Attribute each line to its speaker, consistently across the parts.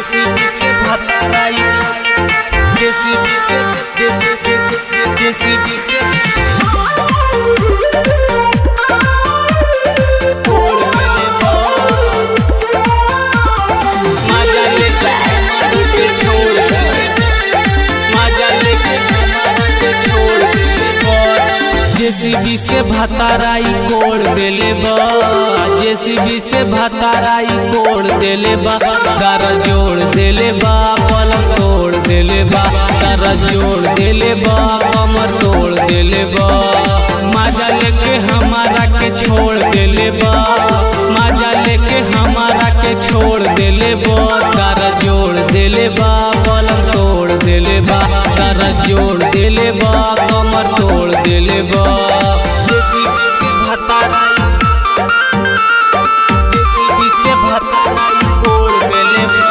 Speaker 1: JCB से भताराई JCB से जे- जे- जेसी- जेसीबी से तोड़ मेले बा। मजा लेके हमारे के छोड़ दे। मजा लेके हमारे के छोड़ दे। जेसीबी से भताराई कोड़ देले बा जेसीबी से भताराई कोड़ देले बा दर जोड़ देले बा पलंग तोड़ देले बा दर जोड़ देले बा कमर तोड़ देले बा मजा लेके हमारा के छोड़ देले बा मजा लेके हमारा के छोड़ देले बा दर जोड़ देले बा पलंग तोड़ देले बा दर जोड़ देले बा कमर तोड़ देले बा जेसीबी से भताराई जेसीबी से भताराई कोड़ देले बा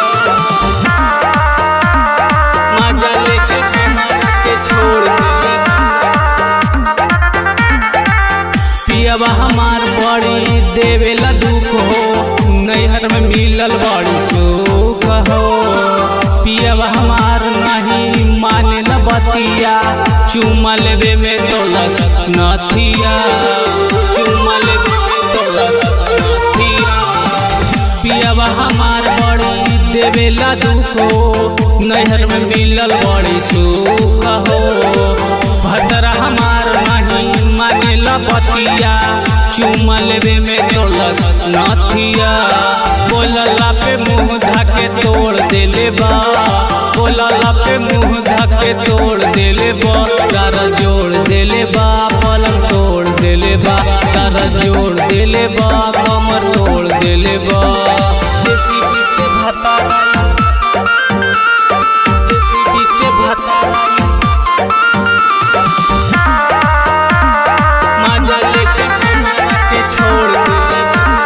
Speaker 1: मजा लेके हमारा के छोड़ देले बा पियबा हमार बड़ी देवेला दुख हो नैहर में मिलल बड़ी सुख हो पियबा हमार नहीं माने न बतिया चुमा लेबे में दौलस नथिया चुमा लेबे में दौलस नथिया पियबा हमार बड़ी देवेला दुख हो नैहर में मिलल बड़ी सुख हो भद्रा हमार नहीं मानेला बतिया चुमा लेबे में तोलस नथिया बोलला पे मुंह धाके तोड़ देले बा बोलला पे मुंह धाके तोड़ देले बा तारा जोड़ देले बा पलंग तोड़ देले बा तारा जोड़ देले बा कमर तोड़ देले बा जेसीबी से भताराई जेसीबी से भताराई मजा लेके हमारा के छोड़ देले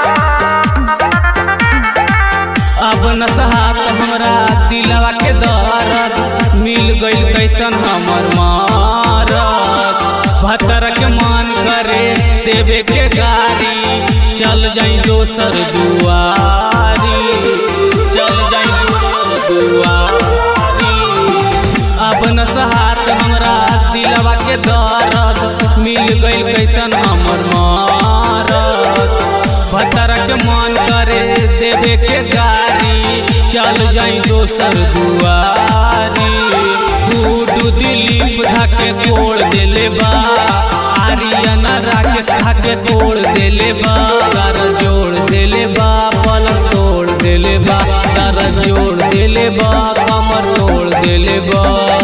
Speaker 1: अब न सहात हमरा दिलवा के दर्द मिल गइल कैसन हमर मारत भतर के मान करे देवे के गारी चल जाई दोसर दुआरी चल जाई दोसर दुआरी अब न सहात हमरा दिलवा के दर्द मिल गइल कैसन हमर मारत भतर के मन करे देवे के गारी चल जाई दोसर दुआरी गुडू दिलीप धाके तोड़ देले बा आर्यन राकेश धाके तोड़ देले बा दर जोड़ देले बा पलंग तोड़ देले बा दर जोड़ देले बा कमर तोड़ देले बा